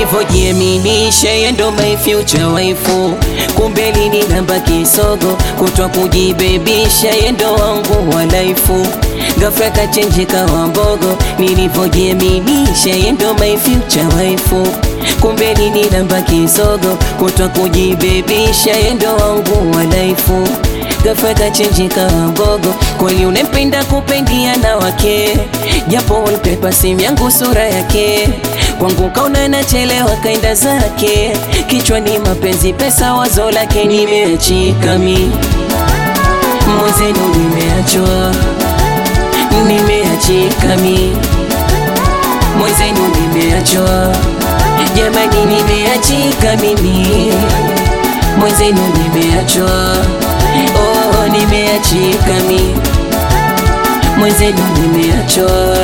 nilivyojiaminisha yeye ndo my future waifu, kumbe lini namba kisogo kutwa kujibebisha yeye ndo wangu wa laifu, ghafla kachenjika wa mbogo, nilivyojiaminisha yeye ndo my future waifu, kumbe lini namba kisogo kutwa kujibebisha yeye ndo wangu wa laifu ghafla kachenjika wa mbogo, kweli unempenda kupendia na wake, japo wallpaper simu yangu sura yake kwangu kaona nachelewa kaenda zake, kichwani mapenzi pesa wazo lake, nimeachika mi mwenzenu, nimeachwa nimeachika mi mwenzenu, nimeachwa jamani, nimeachika mimi mwenzenu, nimeachwa oh, nimeachika mi mwenzenu, nimeachwa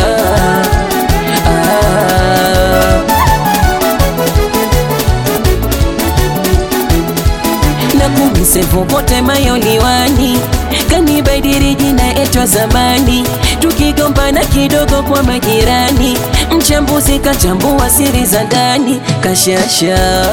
ah. na kumisevu pote mayoliwani kanibadiri jina etwa zamani, tukigombana kidogo kwa majirani, mchambuzi kachambua siri za ndani kashasha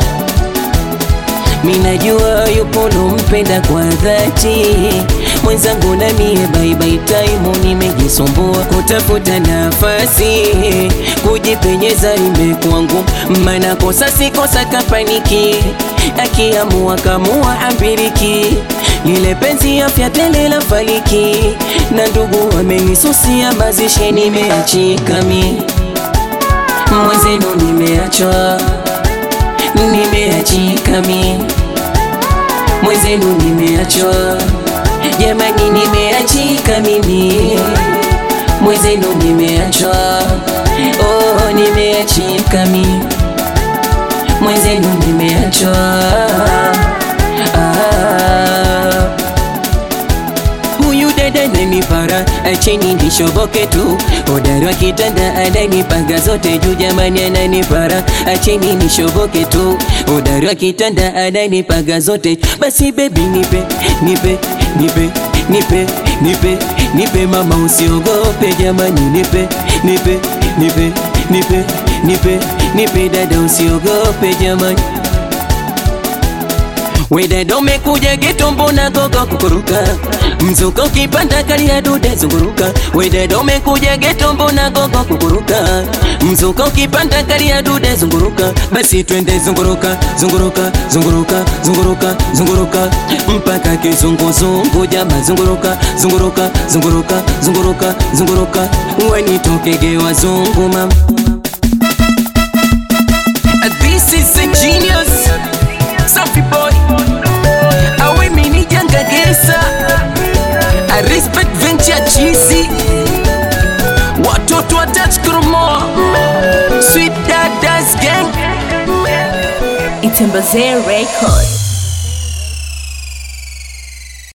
Minajua yupo lompenda kwa dhati mwenzangu, na mie baibai taimu nimejisumbua kutafuta nafasi kujipenyeza, imekuwa ngumu, maana kosa si kosa kapaniki, akiamua kamua ambiriki, lile penzi afya tele la faliki, na ndugu wamenisusia mazishi, nimeachika mi mwenzenu, nimeachwa nimeachika mi mwenzenu, nimeachwa jamani, nimeachika mimi mwenzenu, nimeachwa oh, nimeachika mi mwenzenu, nimeachwa ah. Huyu dada nanipara, acheni nishoboke tu. Hodari wa kitanda ananipaga zote juu, jamani ananipara, acheni nishoboke tu. Hodari wa kitanda ananipaga zote, basi baby nipe, nipe, nipe, nipe, nipe, nipe mama, usiogope jamani, nipe, nipe, nipe, nipe, nipe, nipe dada, usiogope jamani. Wedada umekuja geto, mbona gogo kukuruka? Mzuka ukipanda kali ya dude zunguruka. Wedada umekuja geto, mbona gogo kukuruka? Mzuka ukipanda kali ya dude zunguruka. Basi twende zunguruka, zunguruka, zunguruka, zunguruka, zunguruka mpaka kizunguzungu, jama zunguruka, zunguruka, zunguruka, zunguruka, zunguruka wanitokege wazungu mama. This is a genius Safi boy Awe mini janga gesa I respect venture cheesy Watoto wa touch kromo Sweet dadas gang Itembazee Record.